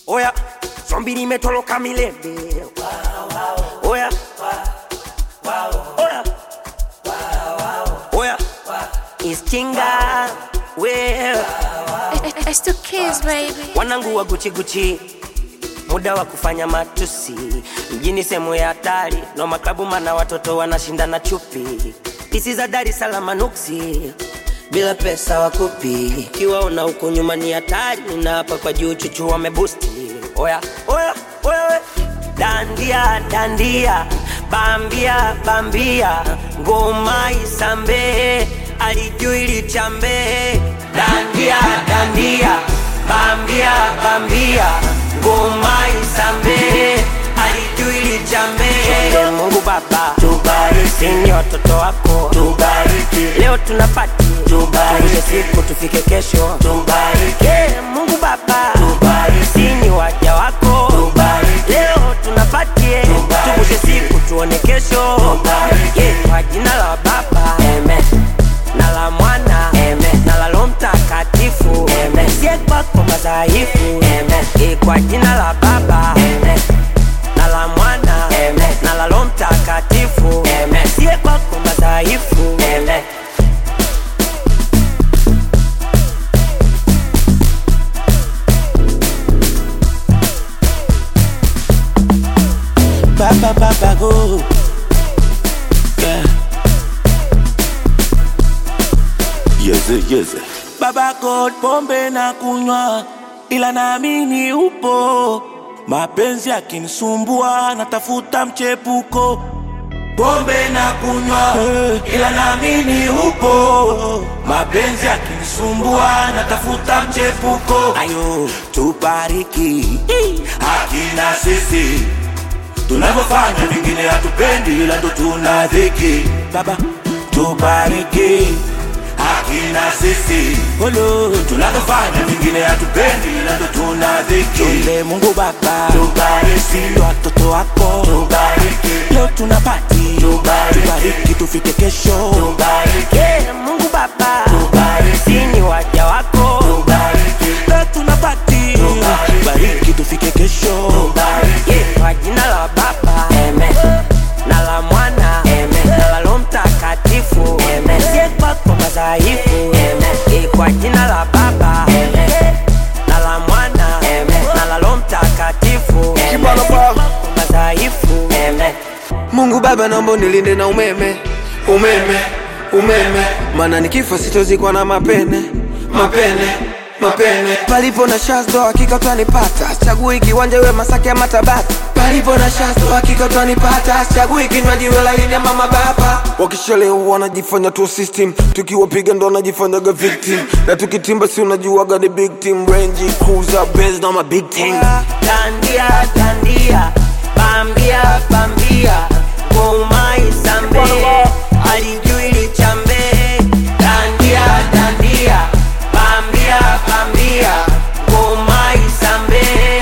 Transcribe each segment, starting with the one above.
Oya, zombi limetoroka milele. Oya, oya, oya, iskinga wewe It's the kids, baby. wanangu wa Gucci Gucci, muda wa kufanya matusi mjini, sehemu ya hatari no maklabu, mana watoto wanashindana chupi, pisi za Dar es Salaam nuksi, bila pesa wakupi, kiwaona huko nyuma ni hatari, na hapa kwa juu chuchu wamebusti. Oya oya oya, we. dandia dandia, bambia bambia, ngoma isambe, alijui lichambe, dandia dandia bambia bambia ngoma isambe alijui lijambe Mungu Baba tubariki, ni watoto wako tubariki, leo tunapati tubariki, siku tufike kesho tubariki, Mungu Baba tubariki, ni waja wako tubariki, leo tunapatie tuvushe siku tuone kesho tubariki, kwa jina la Baba amen na la mwana Amen. na la Roho Mtakatifu Amen. sie kwako madhaifu Amen. E, kwa jina la Baba Amen. na la mwana Amen. na la Roho Mtakatifu Amen. sie kwako madhaifu Amen. Baba baba go. Yeah. Yeze, yeze. Baba God, pombe na kunywa, ila naamini upo. Mapenzi yakinisumbua, natafuta mchepuko. Pombe na kunywa, ila naamini upo. Mapenzi yakinisumbua, natafuta mchepuko. Ayo, tubariki hakina sisi tunavyofanya vingine hatupendi, ila ndo tuna dhiki. Baba tubariki hakina sisi Olo. tunavyofanya vingine hatupendi, ila ndo tuna dhiki. Tuombe Mungu Baba tubariki watoto wako tubariki, leo tunapati tubariki, tubariki tufike kesho tubariki, Yeah, Mungu Baba tubariki, ni waja wako tubariki, leo tunapati tubariki tufike kesho tubariki. Yeah, kwa jina la Baba Amen. na la Mwana Amen. na la Roho Mtakatifu Amen. sie kwako madhaifu Amen. Eh, kwa jina la Baba Amen. na la Mwana Amen. na la Roho Mtakatifu Amen. Sie kwako madhaifu Amen. Mungu Baba, naomba unilinde na umeme, umeme, umeme, maana nikifa sitozikwa na mapene, mapene, mapene. Palipo na shazdo hakika utanipata, chagui kiwanja iwe Masaki ama Tabata. Palipo na shazdo hakika utanipata, chagui kinywaji iwe laini ama mababa. Wakishalewa wanajifanya tu system, tukiwapiga ndo wanajifanyaga victim, na tukitimba si unajuaga ni big team, Range Cruiser, Benz na ma big team. Dandia, dandia, bambia, bambia, ngoma isambe, alijui lichambe. Dandia, dandia, bambia, bambia, ngoma isambe,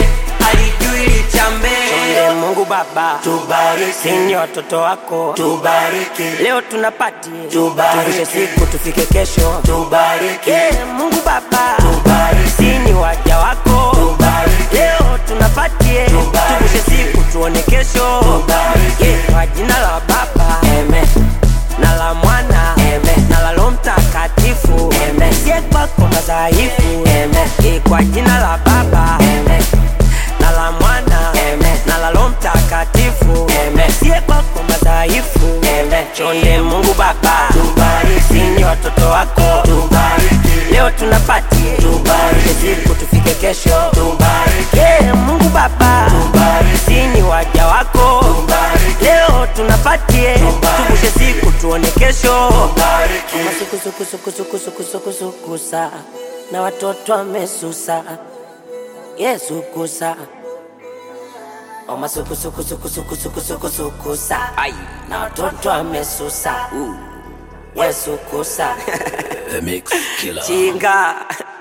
alijui lichambe. Chonde Mungu Baba, tubariki, ni watoto wako, tubariki, leo tunapati, tubariki, siku tufike kesho, tubariki, yeah, Mungu Baba, tubariki, ni waja wako, tubariki, leo tunapatie, tuvushe siku tuone kesho, tubariki, yeah, kwa jina la Baba, amen na la mwana Amen. na la Roho Mtakatifu Amen. sie kwako madhaifu Amen. Eh, kwa jina la Baba Amen. na la mwana Amen. na la Roho Mtakatifu Amen. sie kwako madhaifu Amen. chonde Mungu Baba tubariki, ni watoto wako tubariki, leo tunapati tubariki, siku tufike kesho tubariki, yeah, Mungu Baba tubariki, ni waja wako tubariki, leo tunapatie tuvushe siku tuone kesho masukusukusukusukusukusukusukusa na watoto wamesusa Yesu kusa omasukusukusukusukusukusukusa na watoto wamesusa Yesu kusa The Mix Killer. chinga